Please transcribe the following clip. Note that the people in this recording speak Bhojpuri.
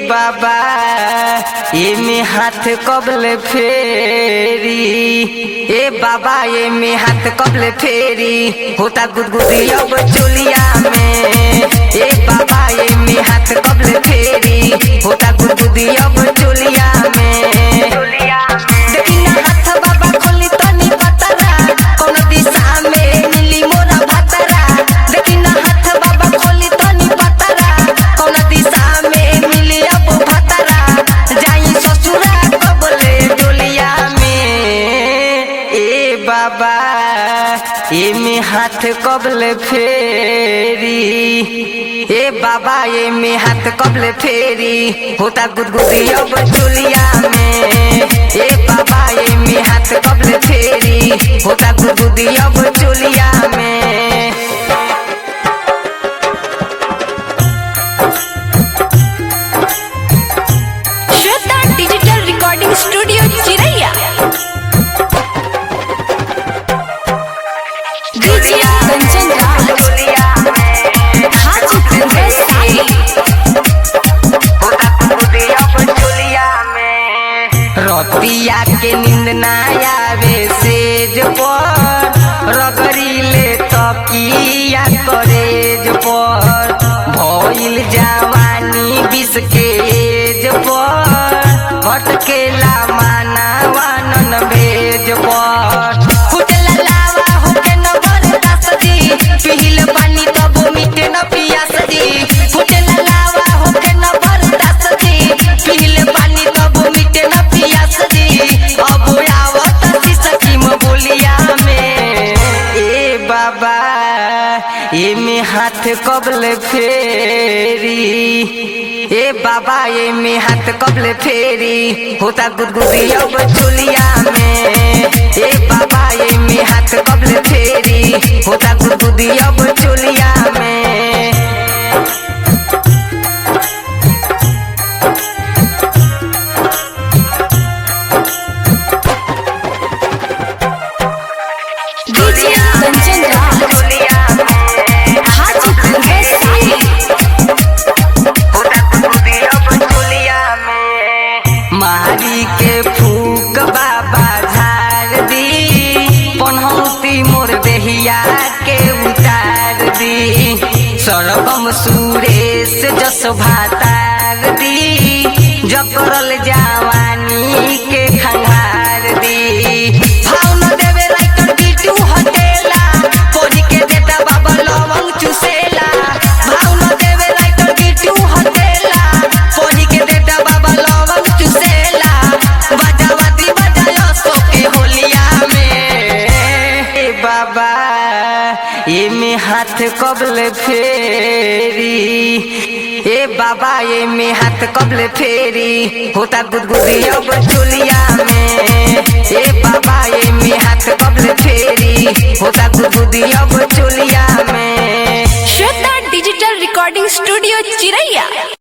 बाबा एमे हाथ कबले फेरी ए बाबा एमे हाथ कबले फेरी होता गुदगुदी अब चोलिया में ए बाबा एमे हाथ कबले फेरी होता गुदगुदी अब चोलिया में देखी ना हाथ बाबा खोली तनी पतरा कौन दिशा में मिली मोरा भतरा देखी ना हाथ बाबा खोली तनी पतरा कौन दिशा में मिली अब भतरा जाई ससुरा कबले डोलिया में ए बाबा एमे हाथ कबले फेरी ए बाबा एमे हाथ कबले फेरी होता गुदगुदी अब चोलिया में ए बाबा एमे हाथ कबले फेरी होता गुदगुदी अब चोलिया में Shweta digital recording studio Chiraiya DJ Kanchan Raj Hajipur Vaishali रतिया के नींद ना आवे सेज पर रगड़ीले तकिया करेज पर भइल जवानी बिस के एज पर भटकेला मानवा नन भेज पर फुटला लावा होके न बरदास दी पिहिल पानी तब मिटे न पियास दी फुटला लावा होके न बरदास दी पिहिल पानी तब मिटे न पियास दी अब आवत सकीम बोलिया में ए बाबा एमे हाथ कबले फेरी ए बाबा एमे हाथ कबले फेरी होता गुदगुदी अब चोलिया में ए बाबा एमे हाथ कबले फेरी होता गुदगुदी अब चोलिया में डीजे कंचन राज हाजीपुर वैशाली मारी के फूक बाबा झाड़ दी पनहौती मोर देहिया के उतार दी सरगम सुरेश जस भातार दी जकरल जवानी के खंगार दी भाव न देवे राइटर बिटू हटेला पोरी के देता बाबा लवंग चुसेला भाव न देवे राइटर बिटू हटेला पोरी के देता बाबा लवंग चुसेला बजावाती बजायो सोके होलिया में ए बाबा एमे हाथ कबले फेरी ए बाबा एमे हाथ कबले फेरी होता गुदगुदी अब चोलिया में ए बाबा एमे हाथ कबले फेरी होता गुदगुदी अब चोलिया में श्वेता डिजिटल रिकॉर्डिंग स्टूडियो चिरैया